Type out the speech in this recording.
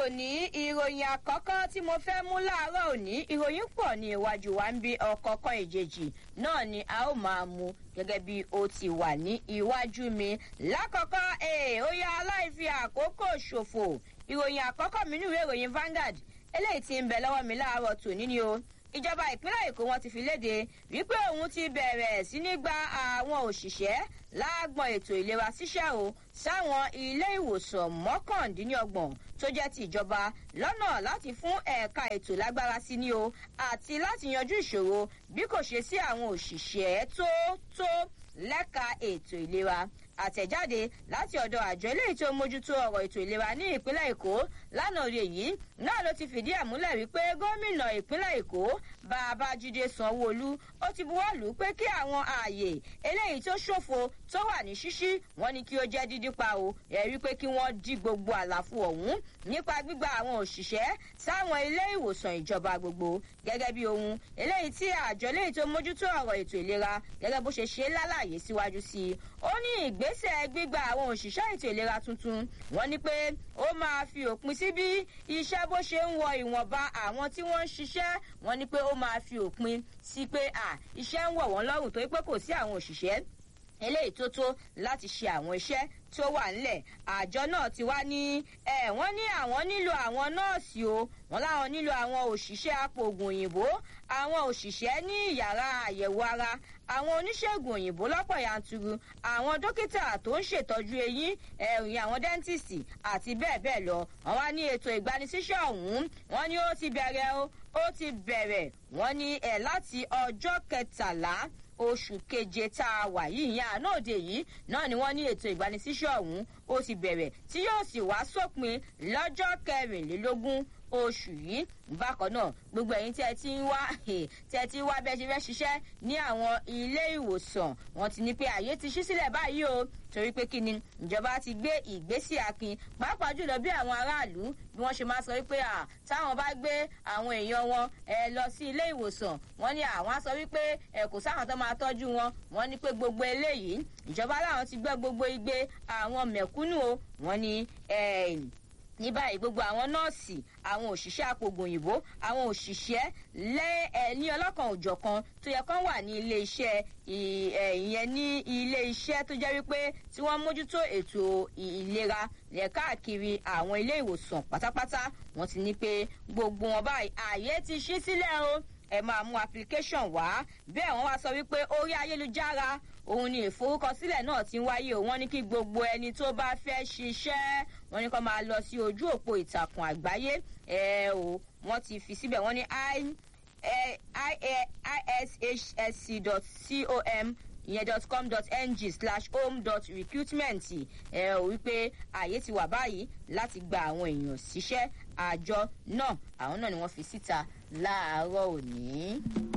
tòní ìròyìn àkọ́kọ́ tí mo fẹ́ mú láàárọ̀ òní ìròyìn pọ̀ ní iwájú wa ń bí ọ̀kọ̀ọ̀kan ìjèjì náà ni a ó máa mú gẹ́gẹ́ bí ó ti wà ní iwájú mi lákọ̀ọ́kọ́ ee ó yá aláìfi àkókò ṣòfò ìròyìn àkọ́kọ́ mi nínú ìròyìn Vanguard eléyìí tí ń bẹ lọ́wọ́ mi láàárọ̀ tòní ni o ìjọba ìpínlẹ̀ èkó wọn ti fi léde wípé òun ti bẹ̀rẹ̀ sí ní gba àwọn òṣìṣẹ́ láàgbọ̀n ètò ìlera ṣíṣẹ́ o sáwọn ilé ìwòsàn mọ́kàndínlọ́gbọ̀n tó jẹ́ ti ìjọba lọ́nà láti fún ẹ̀ka ètò lágbára sí ni o àti láti yanjú ìṣòro bí kò ṣe sí àwọn òṣìṣẹ́ tó tó lẹ́ka ètò ìlera àtẹ̀jáde láti ọ̀dọ̀ àjọ eléyìí tó mójútó ọ̀rọ̀ ètò ìlera ní ìpínlẹ̀ èkó lánàá òde yìí náà ló ti fìdí ẹ̀ múlẹ̀ wípé gómìnà ìpínlẹ̀ èkó babájídé sanwóolu ó ti buwọ́ lù ú pé kí àwọn ààyè eléyìí tó ṣòfò tó wà ní ṣíṣí wọn ni kí ó jẹ́ dídí pa o ẹ̀rí pé kí wọ́n dí gbogbo àlàfo ọ̀hún nípa gbígba àwọn òṣìṣẹ́ sáwọn ilé ìwòsàn ìjọba gbogbo gẹ́gẹ́ bí ohun eléyìí tí àjọ eléyìí tó mójútó ọ̀rọ̀ ètò ìlera gẹ́gẹ́ bó ṣe ṣe lálàyé síwájú sí i ó ní ìgbésẹ̀ gbígba àwọn òṣìṣẹ́ ètò ìlera tuntun wọ́n ní pé ó máa fi òpin sí bí iṣẹ́ bó ṣe ń wọ ìwọ̀nba àwọn tí wọ́n ń ṣiṣẹ́ wọ́n ní pé ó máa fi òpin sí pé à iṣẹ́ ń wọ̀ wọ́n lọ́rùn torí pé kò sí àwọn òṣìṣẹ́ eléyìí tó tó láti ṣe àwọn iṣẹ́ tó wà ńlẹ̀ àjọ náà ti wá ní ẹ wọ́n ní àwọn nílò àwọn nọ́ọ̀sì o wọ́n láwọn nílò àwọn òṣìṣẹ́ apòògùn òyìnbó àwọn òṣìṣẹ́ ní yàrá àyẹ̀wò ara àwọn oníṣègùn òyìnbó lọ́pọ̀ yanturu àwọn dókítà tó ń ṣètọ́jú eyín ẹ̀rìn àwọn dẹ́ńtìsì àti bẹ́ẹ̀ bẹ́ẹ̀ lọ wọ́n wá ní ètò ìgbanisíṣẹ́ ọ̀hún wọ́n ní ó ti bẹ̀rẹ̀ o ó ti bẹ̀rẹ̀ wọ́n ní ẹ̀ láti ọjọ́ kẹtàlá oṣù keje tá a wà yìí ìyẹn àná òde yìí náà ni wọ́n ní ètò ìgbanisíṣẹ́ ọ̀hún ó ti bẹ̀rẹ̀ tí yóò sì wá sópin lọ́jọ́ kẹrìnlélógún oṣù yìí bákan náà gbogbo ẹ̀yin tí ẹ ti ń wá tí ẹ ti ń wá bẹ́ẹ̀ ṣe fẹ́ ṣiṣẹ́ ní àwọn ilé ìwòsàn wọ́n ti ní pé àyè ti ṣí sílẹ̀ báyìí o torí pé kí ni ìjọba ti gbé ìgbésí akin pàápàá jùlọ bí àwọn aráàlú bí wọ́n ṣe máa sọ wípé à táwọn bá gbé àwọn èèyàn wọn ẹ lọ sí ilé ìwòsàn wọ́n ní àwọn á sọ wípé ẹ kò sáwọn tó máa tọ́jú wọn wọ́n ní pé gbogbo eléyìí ìjọba láwọn ti gbé gbogbo igbe àwọn mẹ̀kúnnù o wọ́n ní ní báyìí gbogbo àwọn nọ́ọ̀sì àwọn òṣìṣẹ́ apògùn òyìnbó àwọn òṣìṣẹ́ lé ẹ ní ọlọ́kan òjọ̀kan tó yẹ kán wà ní ilé iṣẹ́ ìyẹn ní ilé iṣẹ́ tó jẹ́ wípé tí wọ́n mójútó ètò ìlera yẹ káàkiri àwọn ilé ìwòsàn pátápátá wọ́n ti ní pé gbogbo wọn báyìí ààyè ti ṣí sílẹ̀ o ẹ máa mú application wá bẹ́ẹ̀ wọ́n wá sọ wípé orí ayélujára òun ni ìforúkọsílẹ̀ náà ti ń wáyé o wọ́n ní kí gbogbo ẹni tó bá fẹ́ ṣiṣẹ́ wọ́n ní kó máa lọ sí ojú òpó ìtàkùn àgbáyé ẹ o wọ́n ti fi síbẹ̀ wọ́n ní ishsc.com ìyẹn dot com dot ng slash home dot recruitment ẹ ò wípé ààyè ti wà báyìí láti gba àwọn èèyàn síṣẹ́ àjọ náà àwọn náà ni wọ́n fi síta láàárọ̀ òní.